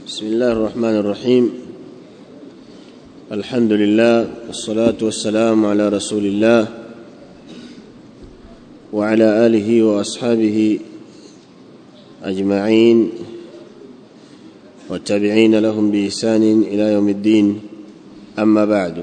بسم الله الرحمن الرحيم الحمد لله والصلاة والسلام على رسول الله وعلى آله وأصحابه أجمعين والتابعين لهم بإحسان إلى يوم الدين أما بعد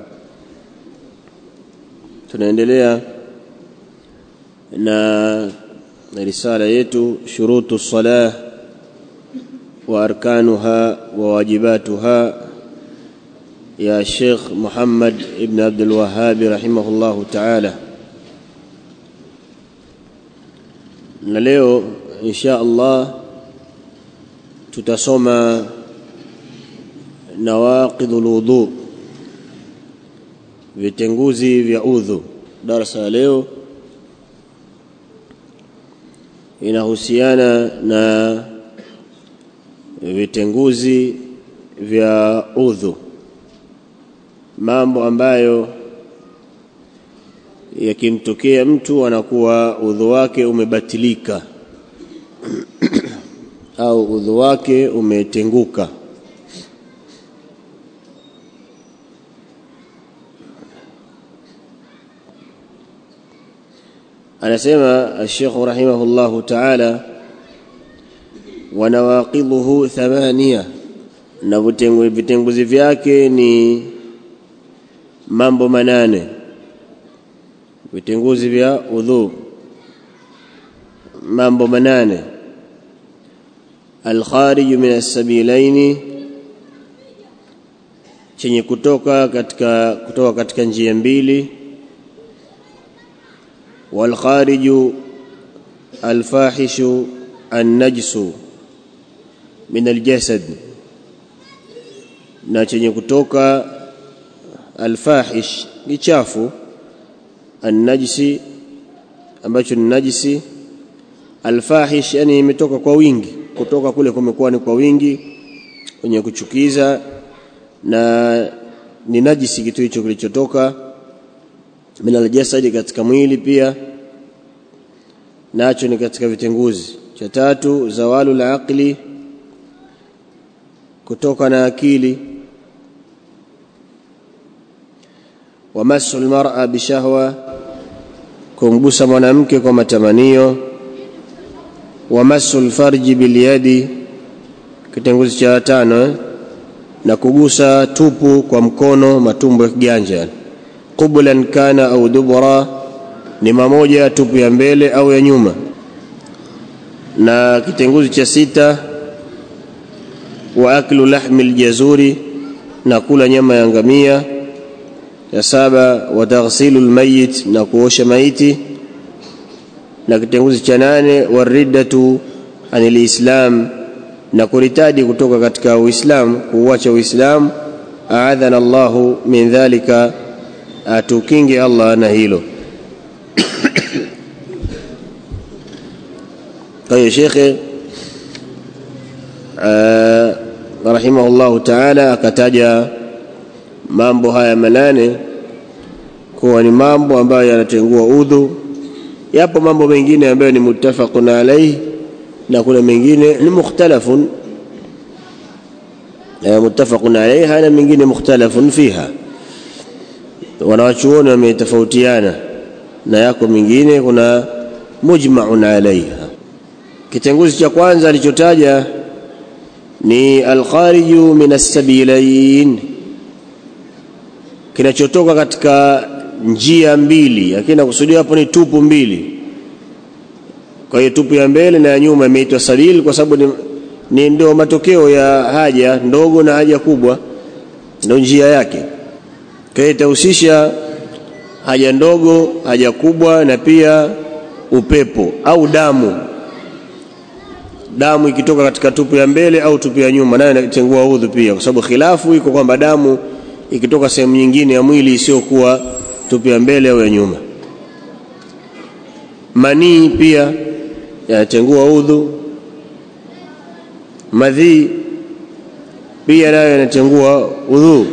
tunaendelea na risala yetu shurutu salah wa arkanuha wa wajibatuha ya Sheikh Muhammad ibn Abdul Wahhab rahimahullahu ta'ala na leo insha Allah tutasoma nawaqidhul wudu vitenguzi vya udhu darasa ya leo inahusiana na vitenguzi vya udhu mambo ambayo yakimtokea mtu anakuwa udhu wake umebatilika au udhu wake umetenguka anasema Sheikh rahimahullahu ta'ala wa nawaqidhuhu thamania na vitenguzi vyake ni mambo manane vitenguzi vya udhu mambo manane alkharij min as-sabilaini chenye kutoka katika kutoka katika njia mbili والخارج الفاحش النجس من الجسد na chenye kutoka alfahish ni chafu annajisi ambacho ni najisi alfahish yani imetoka kwa wingi kutoka kule kumekuwa ni kwa wingi kwenye kuchukiza na ni najisi kitu hicho kilichotoka min aljasadi katika mwili pia nacho ni katika vitenguzi cha tatu zawalu la aqli kutoka na akili wa masu almar'a bishahwa kumgusa mwanamke kwa matamanio wa masu alfarji bilyadi kitenguzi cha tano eh? na kugusa tupu kwa mkono matumbo ya kiganja qublan kana au dubura ni mamoja tupu ya mbele au ya nyuma na kitenguzi cha sita wa aklu lahmi aljazuri na kula nyama ya ngamia ya saba wa taghsilu almayit na kuosha maiti na kitenguzi cha nane wariddatu anil islam na kuritadi kutoka katika uislamu kuuacha uislamu aadhana Allahu min dhalika atukinge Allah na hilo kwa hiyo shekhe rahimahullahu taala akataja mambo haya manane kuwa ni mambo ambayo yanatengua udhu yapo mambo mengine ambayo ni muttafaqun alayhi na kuna mengine ni mukhtalafun muttafaqun alayha na mengine mukhtalafun fiha wanawachuoni wametofautiana na yako mingine kuna mujma'un alaiha kitenguzi cha kwanza alichotaja ni alkhariju min as-sabilain kinachotoka katika njia mbili lakini nakusudia hapo ni tupu mbili kwa hiyo tupu ya mbele na ya nyuma imeitwa sabil kwa sababu ni, ni ndio matokeo ya haja ndogo na haja kubwa ndio njia yake kwa hiyo itahusisha haja ndogo haja kubwa na pia upepo au damu damu ikitoka katika tupu ya mbele au tupu ya nyuma nayo inatengua udhu pia kwa sababu khilafu iko kwamba damu ikitoka sehemu nyingine ya mwili isiyokuwa tupu ya mbele au ya nyuma manii pia yanatengua udhu madhii pia nayo yanatengua udhu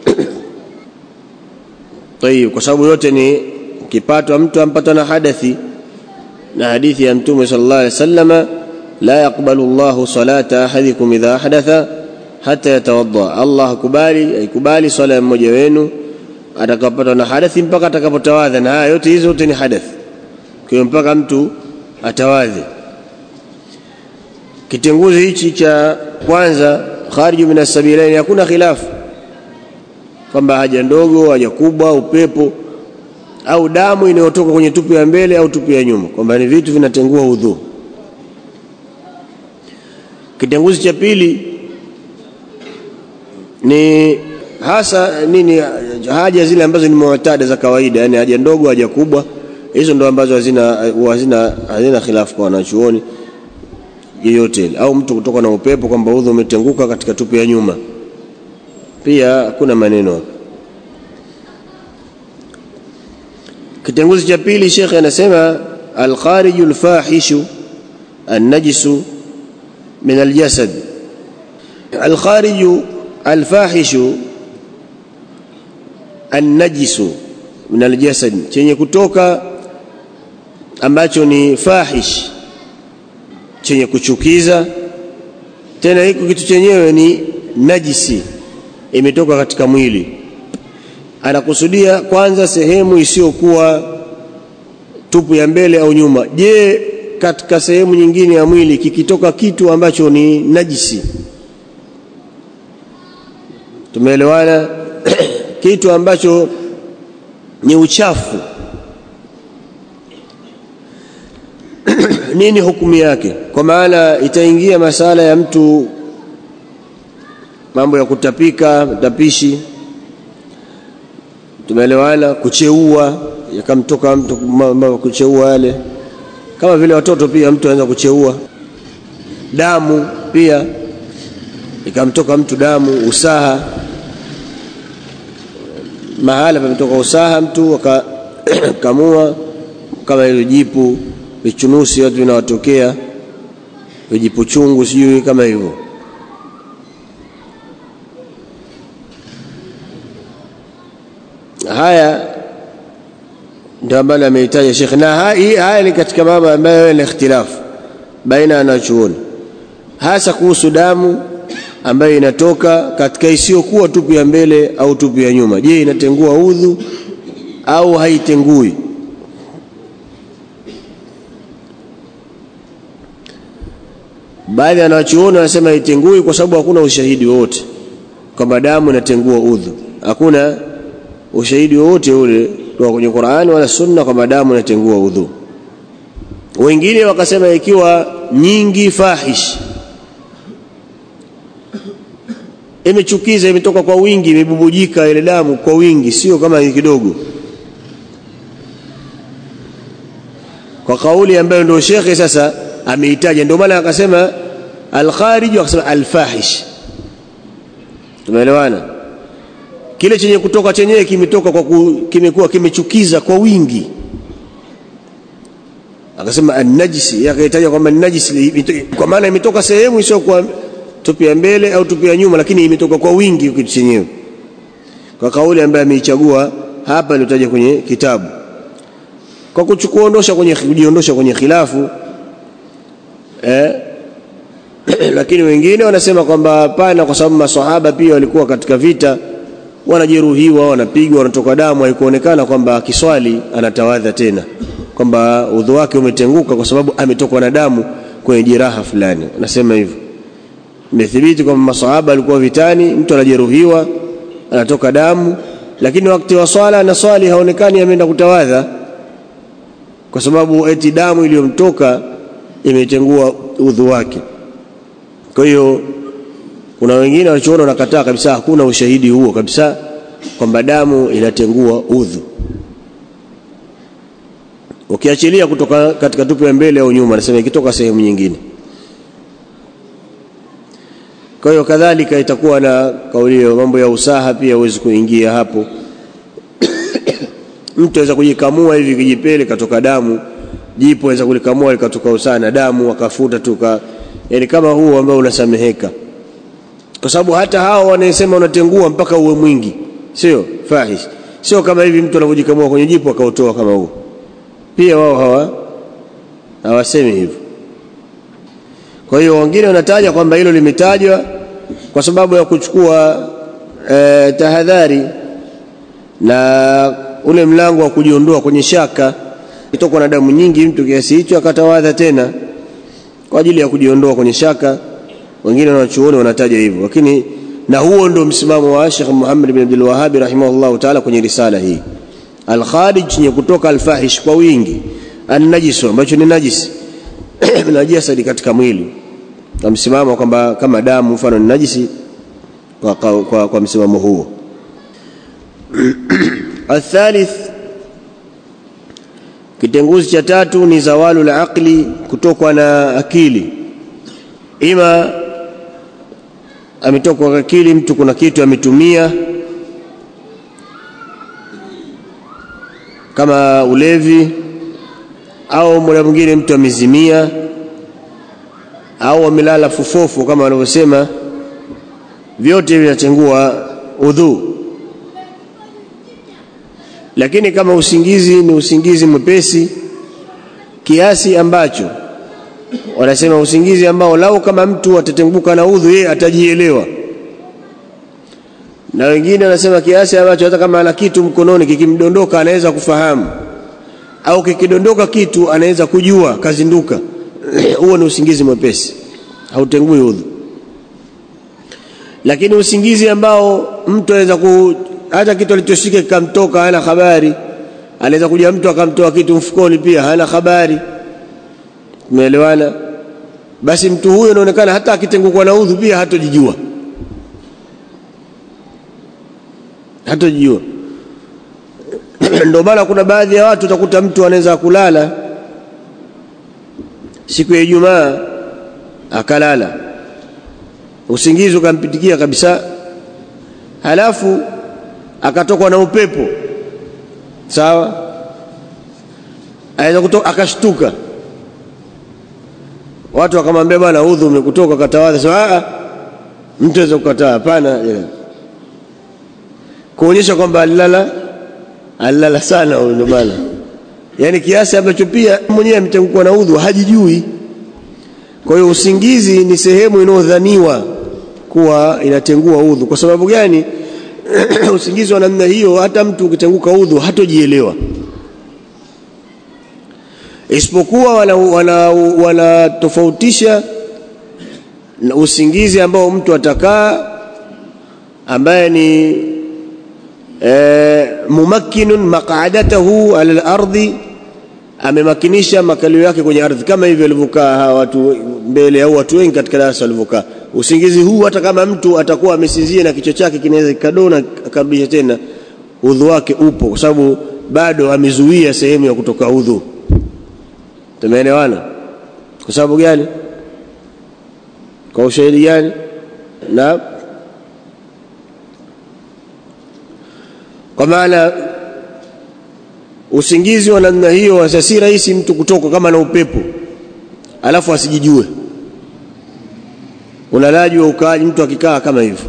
tayib kwa sababu yote ni kipatwa mtu ampatwa na hadathi na hadithi ya mtume sallallahu alaihi wasallama la yaqbalu Allahu salata ahadikum idha ahdatha hata yatawadda Allah hakubali haikubali swala ya mmoja wenu atakapata na hadathi mpaka atakapotawadha na haya yote hizo zote ni hadathi kwa mpaka mtu atawadhi kitenguzi hichi cha kwanza khariju min asabilaini hakuna khilafu kwamba haja ndogo haja kubwa upepo au damu inayotoka kwenye tupu ya mbele au tupu ya nyuma kwamba ni vitu vinatengua udhu kitenguzi cha pili ni hasa nini haja zile ambazo ni mu'tada za kawaida yani haja ndogo haja kubwa hizo ndo ambazo hazina hazina hazina khilafu kwa wanachuoni yoyote au mtu kutoka na upepo kwamba udhu umetenguka katika tupu ya nyuma pia hakuna maneno hapo kitenguzi cha pili shekhe anasema alkhariju alfahishu annajisu min aljasad alkhariju alfahishu annajisu min aljasad chenye kutoka ambacho ni fahish chenye kuchukiza tena hiko kitu chenyewe ni najisi imetoka katika mwili anakusudia kwanza sehemu isiyokuwa tupu ya mbele au nyuma je katika sehemu nyingine ya mwili kikitoka kitu ambacho ni najisi tumeelewana kitu ambacho ni uchafu nini hukumu yake kwa maana itaingia masala ya mtu mambo ya kutapika tapishi tumeelewana kucheua yakamtoka mtu mambo kucheua yale kama vile watoto pia mtu anaweza kucheua damu pia ikamtoka mtu damu usaha mahala pametoka usaha mtu akakamua kama hilo jipu vichunusi watu vinawatokea vijipu chungu sijui kama hivyo haya ndio ambalo ameitaja Sheikh na haya ni katika mambo ambayo yana ikhtilafu baina ya wanachuoni hasa kuhusu damu ambayo inatoka katika isiyokuwa tupu ya mbele au tupu ya nyuma je inatengua udhu au haitengui baadhi ya wanachuoni wanasema haitengui kwa sababu hakuna ushahidi wowote kwamba damu inatengua udhu hakuna ushahidi wowote ule kutoka kwenye Qur'ani wala Sunna kwamba damu inatengua udhu. Wengine wakasema ikiwa nyingi fahish, imechukiza, imetoka kwa wingi, imebubujika ile damu kwa wingi, sio kama kidogo, kwa kauli ambayo ndio shekhe sasa ameitaja. Ndio maana akasema al-kharij, akasema al-fahish. Tumeelewana? kile chenye kutoka chenyewe kimetoka kwa kimekuwa kimechukiza kwa wingi akasema an-najisi akaitaja kwamba najisi kwa maana imetoka sehemu sio kwa tupi ya mbele au tupi ya nyuma lakini imetoka kwa wingi kitu chenyewe kwa kauli ambayo ameichagua hapa iliyotaja kwenye kitabu kwa kuchukuondosha kwenye kujiondosha kwenye khilafu eh lakini wengine wanasema kwamba hapana kwa sababu maswahaba pia walikuwa katika vita wanajeruhiwa wanapigwa wanatoka damu haikuonekana kwamba akiswali anatawadha tena kwamba udhu wake umetenguka kwa sababu ametokwa na damu kwenye jeraha fulani nasema hivyo imethibiti kwamba masahaba alikuwa vitani mtu anajeruhiwa anatoka damu lakini wakati wa swala na swali haonekani ameenda kutawadha kwa sababu eti damu iliyomtoka imetengua udhu wake kwa hiyo kuna wengine walichoona wanakataa kabisa hakuna ushahidi huo kabisa kwamba damu inatengua udhu ukiachilia kutoka katika tupu ya mbele au nyuma nasema ikitoka sehemu nyingine kwa hiyo kadhalika itakuwa na kauli hiyo mambo ya usaha pia huwezi kuingia hapo mtu aweza kujikamua hivi kijipele katoka damu jipo aweza kulikamua likatoka usaha na damu akafuta tuka yani kama huo ambao unasameheka kwa sababu hata hao wanasema unatengua mpaka uwe mwingi sio fahish sio kama hivi mtu anavyojikamua kwenye jipo akautoa kama huo pia wao hawa hawasemi hivyo kwa hiyo wengine wanataja kwamba hilo limetajwa kwa sababu ya kuchukua e, tahadhari na ule mlango wa kujiondoa kwenye shaka kitokwa na damu nyingi mtu kiasi hicho akatawadha tena kwa ajili ya kujiondoa kwenye shaka wengine wanachuoni wanataja hivyo lakini na huo ndio msimamo wa Sheikh Muhammad bin Abdul Wahhab rahimahullah ta'ala kwenye risala hii al-kharij ni kutoka al-fahish kwa wingi an-najis ambacho ni najisi najisi katika mwili kwa msimamo kwamba kama damu mfano ni najisi kwa, kwa, kwa, kwa msimamo huo الثالث kitenguzi cha tatu ni zawalu la aqli kutokwa na akili ima ametokwa kwa akili mtu kuna kitu ametumia kama ulevi au muda mwingine mtu amezimia au amelala fufofu kama wanavyosema vyote vinatengua udhu lakini kama usingizi ni usingizi mwepesi kiasi ambacho wanasema usingizi ambao lau kama mtu atatenguka na udhu yeye atajielewa na wengine wanasema kiasi ambacho hata kama ana kitu mkononi kikimdondoka anaweza kufahamu au kikidondoka kitu anaweza kujua kazinduka huo ni usingizi mwepesi hautengui udhu lakini usingizi ambao mtu anaweza ku hata kitu alichoshika kikamtoka hana habari anaweza kuja mtu akamtoa kitu mfukoni pia hana habari umeelewana basi mtu huyo inaonekana hata akitengukwa na udhu pia hatojijua hatojijua ndio maana kuna baadhi ya watu utakuta mtu anaweza kulala siku ya Ijumaa akalala usingizi ukampitikia kabisa halafu akatokwa na upepo sawa aweza kutoka akashtuka watu wakamwambia bwana udhu umekutoka katawadha sema a mtu aweza kukataa hapana kuonyesha kwamba alilala alilala sana huyo bwana yani kiasi ambacho pia mwenyewe ametengukwa na udhu hajijui kwa hiyo usingizi ni sehemu inayodhaniwa kuwa inatengua udhu kwa sababu gani usingizi wa namna hiyo hata mtu ukitenguka udhu hatojielewa isipokuwa wanatofautisha wana, wana usingizi ambao mtu atakaa ambaye ni e, mumakkinun maq'adatahu ala al-ardi amemakinisha makalio yake kwenye ardhi kama hivyo walivyokaa hawa watu mbele au watu wengi katika darasa walivyokaa usingizi huu hata kama mtu atakuwa amesinzia na kichwa chake kinaweza kikadona akarudisha tena udhu wake upo kwa sababu bado amezuia sehemu ya kutoka udhu tumeelewana kwa sababu gani kwa ushahidi gani na kwa maana usingizi wa namna hiyo sasa si rahisi mtu kutoka kama na upepo alafu asijijue unalaji wa ukaaji mtu akikaa kama hivyo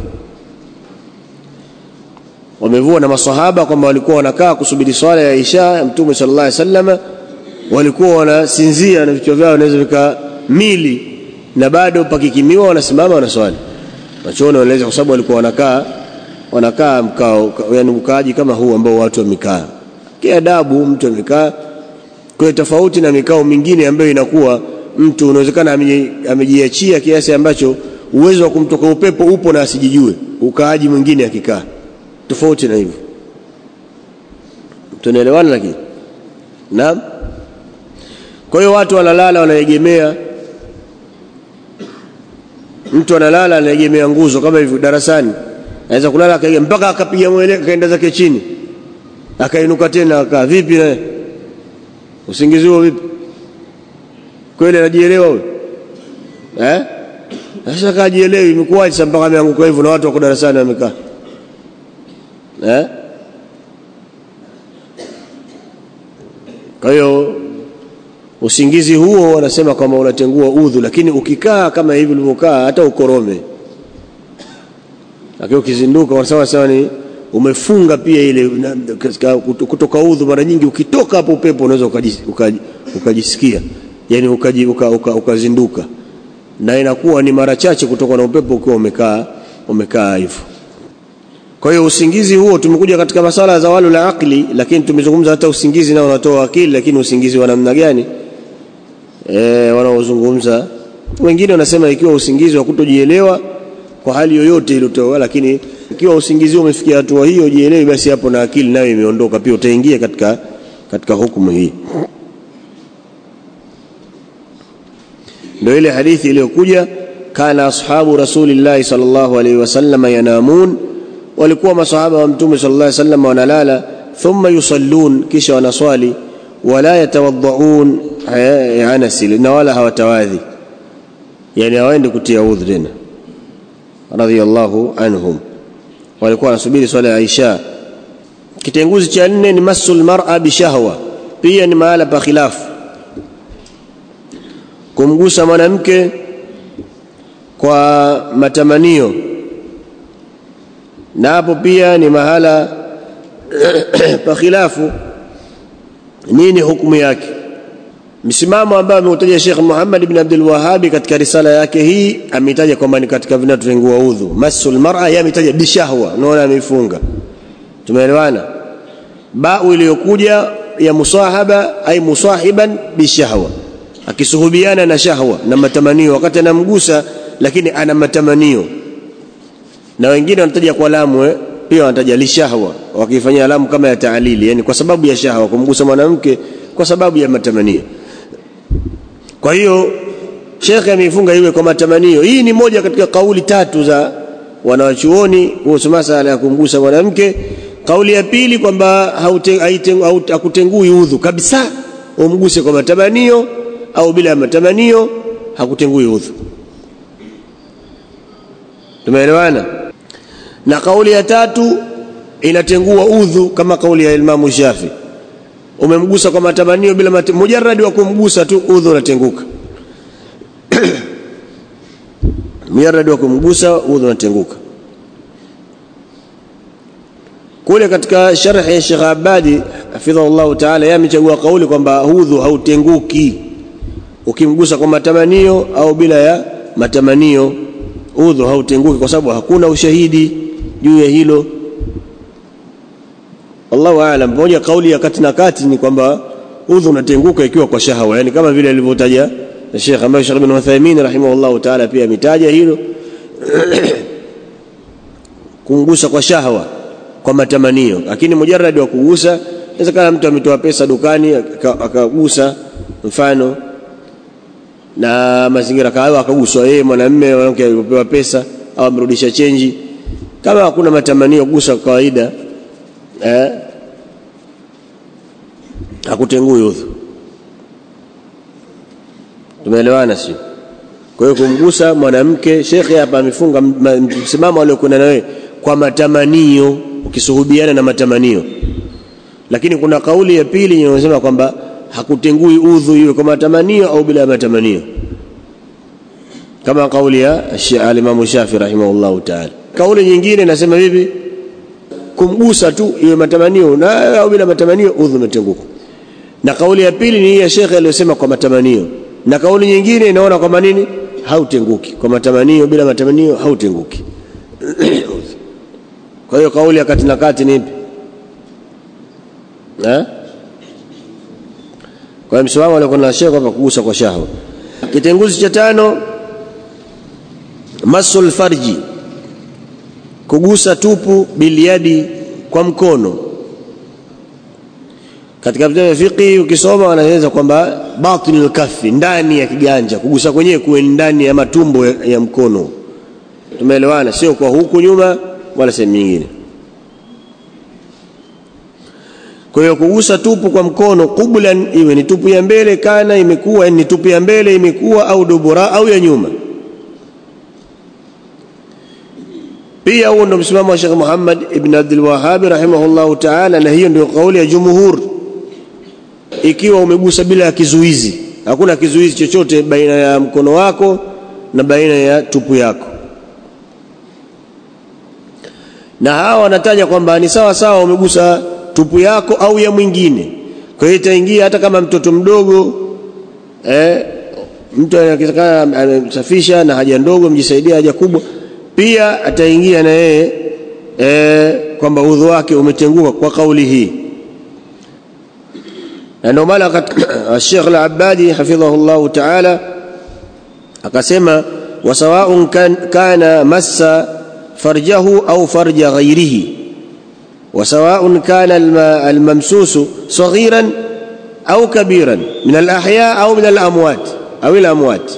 wamevua na masahaba kwamba walikuwa wanakaa kusubiri swala ya Isha ya Mtume sallallahu alaihi wasallam walikuwa wanasinzia na vichwa vyao vinaweza vika mili na bado pakikimiwa wanasimama wanaswali wachona wanaeleza kwa sababu walikuwa wanakaa wanakaa mkao yani ukaaji kama huu ambao watu wamekaa kiadabu mtu amekaa kwa tofauti na mikao mingine ambayo inakuwa mtu unawezekana amejiachia kiasi ambacho uwezo wa kumtoka upepo upo na asijijue ukaaji mwingine akikaa tofauti na hivyo tunaelewana lakini naam kwa hiyo watu wanalala wanaegemea mtu analala anaegemea nguzo kama hivyo darasani anaweza kulala akaegemea mpaka akapiga mwele akaenda zake chini akainuka tena akaa vipi naye usingizi huo vipi kweli anajielewa huyo eh sasa kajielewi imekuwaje sasa mpaka ameanguka hivyo na watu wako darasani wamekaa eh kwa hiyo usingizi huo wanasema kwamba unatengua udhu lakini ukikaa kama hivi ulivyokaa hata ukorome lakini ukizinduka wanasema sema ni umefunga pia ile kutoka udhu mara nyingi ukitoka hapo upepo unaweza ukajisikia yani ukazinduka uka, uka, uka na inakuwa ni mara chache kutoka na upepo ukiwa umekaa umekaa hivyo kwa hiyo usingizi huo tumekuja katika masala za walu la akli lakini tumezungumza hata usingizi nao unatoa akili lakini usingizi wa namna gani e, wanaozungumza wengine wanasema ikiwa usingizi wa kutojielewa kwa hali yoyote iliyotoa lakini ikiwa usingizi umefikia hatua hiyo jielewi basi hapo na akili nayo imeondoka pia utaingia katika katika hukumu hii ndio ile hadithi iliyokuja kana ashabu rasulillahi sallallahu alaihi wasallam yanamun walikuwa masahaba wa mtume sallallahu alaihi wasallam wanalala thumma yusallun kisha wanaswali wala yatawaddaun anasi na wala hawatawadhi yani hawaendi kutia udhu tena radhiyallahu anhum walikuwa wanasubiri swala ya Aisha kitenguzi cha nne ni masul mar'a bishahwa pia ni mahala pa khilafu kumgusa mwanamke kwa matamanio na hapo pia ni mahala pa khilafu nini hukumu yake msimamo ambao ameutaja Sheikh Muhammad ibn Abdul Wahhab katika risala yake hii ametaja kwamba ni katika vinatengua udhu masul mar'a yeye ametaja bishahwa unaona amefunga tumeelewana bau iliyokuja ya musahaba ay musahiban bishahwa akisuhubiana na shahwa na matamanio wakati anamgusa lakini ana matamanio na wengine wanataja kwa lamu eh? pia wanataja lishahwa wakifanyia lamu kama ya taalili yani kwa sababu ya shahwa kumgusa mwanamke kwa sababu ya matamanio kwa hiyo shekhe ameifunga iwe kwa matamanio hii ni moja katika kauli tatu za wanawachuoni kuhusu masala ya kumgusa mwanamke kauli ya pili kwamba hakutengui udhu kabisa umguse kwa matamanio au bila matamanio hakutengui udhu tumeelewana na kauli ya tatu inatengua udhu kama kauli ya Imamu Shafi umemgusa kwa matamanio bila mat mujarradi wa kumgusa tu udhu unatenguka mujarradi wa kumgusa udhu unatenguka kule katika sharhi ya Sheikh Abadi hafidhahullah ta'ala yeye amechagua kauli kwamba udhu hautenguki ukimgusa kwa matamanio au bila ya matamanio udhu hautenguki kwa sababu hakuna ushahidi juu ya hilo Allahu aalam moja kauli ya kati na kati ni kwamba udhu unatenguka ikiwa kwa shahawa yani kama vile alivyotaja Sheikh ambaye Sheikh bin Uthaymeen rahimahullahu ta'ala pia ametaja hilo kungusa kwa shahawa kwa matamanio lakini mujarradi wa kugusa inawezekana mtu ametoa pesa dukani akagusa mfano na mazingira kayo akaguswa yeye mwanamume mwanamke alipopewa pesa au amerudisha chenji kama hakuna matamanio kugusa kwa kawaida eh hakutengui udhu tumeelewana sio kwa hiyo kumgusa mwanamke shekhe hapa amefunga msimamo aliokwenda na wewe kwa matamanio ukisuhubiana na matamanio lakini kuna kauli ya pili inayosema kwamba hakutengui udhu iwe kwa matamanio au bila matamanio kama kauli ya al-Imam Shafi rahimahullahu ta'ala kauli nyingine inasema vipi kumgusa tu iwe matamanio na au bila matamanio udhu umetenguka na kauli ya pili ni hii ya shekhe aliyosema kwa matamanio na kauli nyingine inaona kwamba nini hautenguki kwa matamanio bila matamanio hautenguki kwa hiyo kauli ya kati na kati ni ipi eh kwa hiyo msimamo alikuwa na shekhe kwamba kugusa kwa shahwa kitenguzi cha tano masul farji kugusa tupu biliadi kwa mkono katika vitabu vya fiqh ukisoma wanaeleza kwamba batinul kafi ndani ya kiganja kugusa kwenyewe kuwe ndani ya matumbo ya, ya mkono tumeelewana sio kwa huku nyuma wala sehemu nyingine kwa hiyo kugusa tupu kwa mkono qublan iwe ni tupu ya mbele kana imekuwa ni tupu ya mbele imekuwa au dubura au ya nyuma pia huo ndio msimamo wa Sheikh Muhammad ibn Abdul Wahhab rahimahullahu ta'ala na hiyo ndio kauli ya jumhur ikiwa umegusa bila ya kizuizi hakuna kizuizi chochote baina ya mkono wako na baina ya tupu yako na hawa wanataja kwamba ni sawa sawa umegusa tupu yako au ya mwingine kwa hiyo itaingia hata kama mtoto mdogo eh, mtu anawezekana amesafisha na haja ndogo mjisaidia haja kubwa pia ataingia na yeye e, kwamba udhu wake umetenguka kwa kauli hii na ndio maana Sheikh Al-Abbadi hafidhahu llahu taala akasema wasawaun kan, kana massa farjahu au farja ghairihi wasawaun kana almamsusu saghiran au kabiran min alahya au min alamwat au alamwat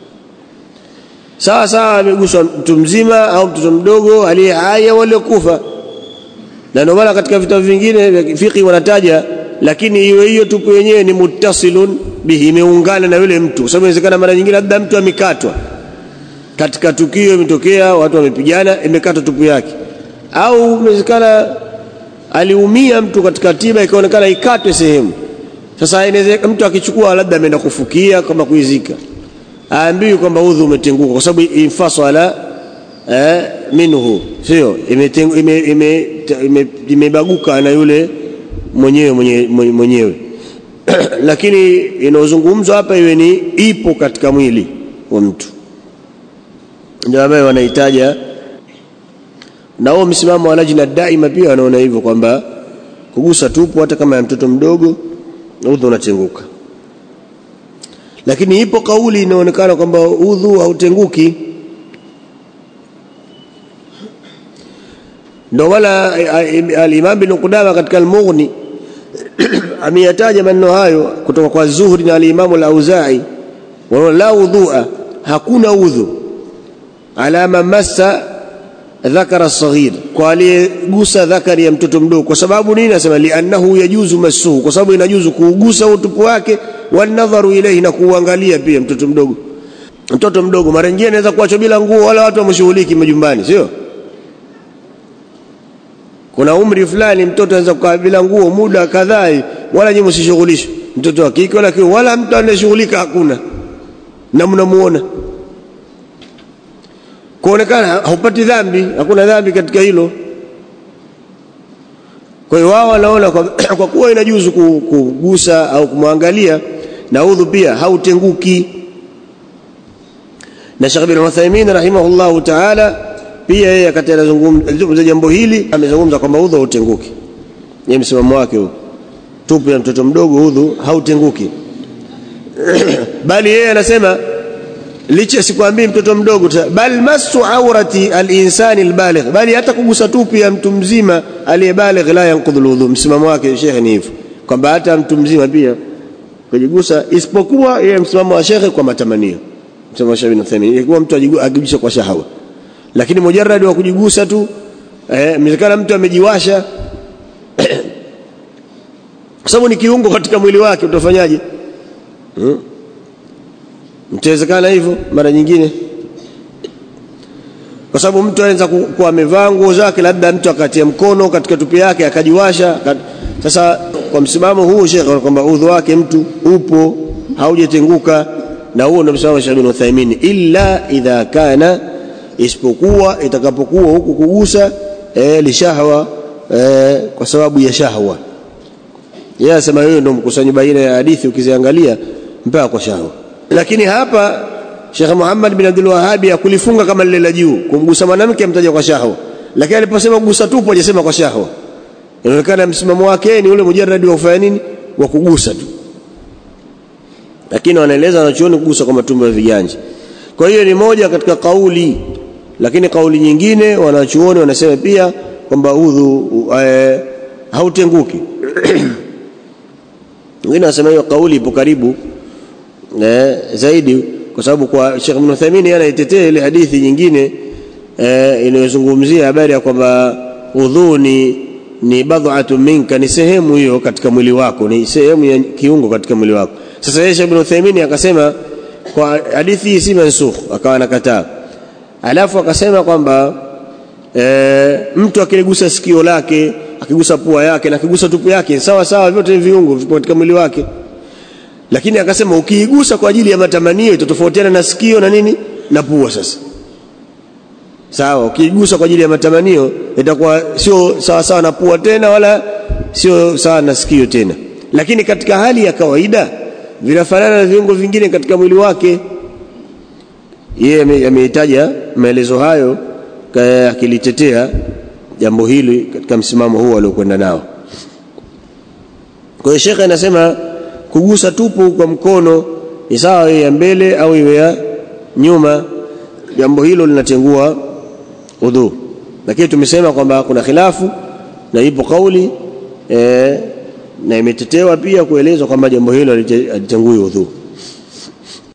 sawa sawa ameguswa mtu mzima au mtoto mdogo aliye hai au aliyekufa na ndio maana katika vitabu vingine vya fiqh wanataja lakini iwe hiyo tupu yenyewe ni muttasilun bihi imeungana na yule mtu kwa sababu inawezekana mara nyingine labda mtu amekatwa katika tukio imetokea watu wamepigana imekatwa tupu yake au inawezekana aliumia mtu katika tiba ikaonekana ikatwe sehemu sasa inaweza mtu akichukua labda ameenda kufukia kama kuizika aambiwi kwamba udhu umetenguka kwa sababu infasala eh, minhu sio imebaguka ime, ime, ime, ime na yule mwenyewe mwenyewe, mwenyewe. lakini inayozungumzwa hapa iwe ni ipo katika mwili wa mtu ndio ambayo wanahitaja na huo msimamo wa lajna daima pia wanaona hivyo kwamba kugusa tupu hata kama ya mtoto mdogo udhu unatenguka lakini ipo kauli inaonekana kwamba udhu hautenguki ndio wala al-Imam bin Qudama katika al-Mughni ameyataja maneno hayo kutoka kwa Zuhri na al-Imam al-Auza'i wa la wudhu'a hakuna udhu ala man massa dhakara saghir kwa aliyegusa dhakari ya mtoto mdogo kwa sababu nini nasema liannahu yajuzu masuhu kwa sababu inajuzu kuugusa utupu wake wanadharu ilayhi na kuangalia pia mtoto mdogo mtoto mdogo mara nyingine anaweza kuachwa bila nguo wala watu wamshughuliki majumbani sio kuna umri fulani mtoto anaweza kukaa bila nguo muda kadhaa wala nyinyi msishughulishwe mtoto wa kike wala kiume wala mtu anayeshughulika hakuna na mnamuona kuonekana haupati dhambi hakuna dhambi katika hilo kwa hiyo wao wanaona kwa, kwa kuwa inajuzu kugusa au kumwangalia na udhu pia hautenguki na Sheikh bin Uthaymeen rahimahullahu ta'ala pia yeye akati anazungumza jambo hili amezungumza kwamba udhu hautenguki yeye msimamo wake huo tupu ya mtoto mdogo udhu hautenguki bali yeye anasema licha sikwambii mtoto mdogo bal masu aurati alinsani albaligh bali hata kugusa tupu ya mtu mzima aliyebaligh la yanqudhu alwudhu msimamo wake shekhe ni hivyo kwamba hata mtu mzima pia kujigusa isipokuwa yeye msimamo wa shekhe kwa matamanio msimamo wa shekhe bin Uthaymeen ilikuwa mtu ajigusa kwa shahawa lakini mujarrad wa kujigusa tu eh mzikana mtu amejiwasha kwa sababu ni kiungo katika mwili wake utafanyaje hmm? mtawezekana hivyo mara nyingine kwa sababu mtu anaweza kuwa amevaa nguo zake labda mtu akatia mkono katika tupi yake akajiwasha kat... sasa kwa msimamo huu shekhe kwamba udhu wake mtu upo haujatenguka na huo ndio msimamo wa Sheikh bin Uthaymeen illa idha kana isipokuwa itakapokuwa huku kugusa eh, lishahwa eh, kwa sababu ya shahwa yeye anasema hiyo ndio mkusanyo baina ya hadithi ukiziangalia mpaka kwa shahwa lakini hapa Sheikh Muhammad bin Abdul Wahhab akulifunga kama lile la juu kumgusa mwanamke amtaja kwa shahwa lakini aliposema kugusa tupo hajasema kwa shahwa inaonekana msimamo wake ni ule mujarradi wa kufanya nini wa kugusa tu lakini wanaeleza wanachuoni kugusa kwa matumbo ya viganja kwa hiyo ni moja katika kauli lakini kauli nyingine wanachuoni wanasema pia kwamba udhu e, hautenguki wengine wanasema hiyo kauli ipo karibu e, zaidi kwa sababu kwa Sheikh Ibn Uthaymeen anaitetea ile hadithi nyingine e, inayozungumzia habari ya kwamba udhu ni ni badhatu minka ni sehemu hiyo katika mwili wako ni sehemu ya kiungo katika mwili wako sasa yeye Ibn Uthaymeen akasema kwa hadithi hii si mansukh akawa anakataa alafu akasema kwamba e, mtu akiligusa sikio lake akigusa pua yake na akigusa tupu yake sawa sawa vyote ni viungo vipo katika mwili wake lakini akasema ukiigusa kwa ajili ya matamanio itatofautiana na sikio na nini na pua sasa sawa ukiigusa kwa ajili ya matamanio itakuwa sio sawa sawa na pua tena wala sio sawa na sikio tena lakini katika hali ya kawaida vinafanana na viungo vingine katika mwili wake yeye ameitaja maelezo hayo akilitetea jambo hili katika msimamo huu aliokwenda nao kwa hiyo shekhe anasema kugusa tupu kwa mkono ni sawa iwe ya mbele au iwe ya nyuma jambo hilo linatengua udhu lakini tumesema kwamba kuna khilafu na ipo kauli e, na imetetewa pia kuelezwa kwamba jambo hilo halitengui udhu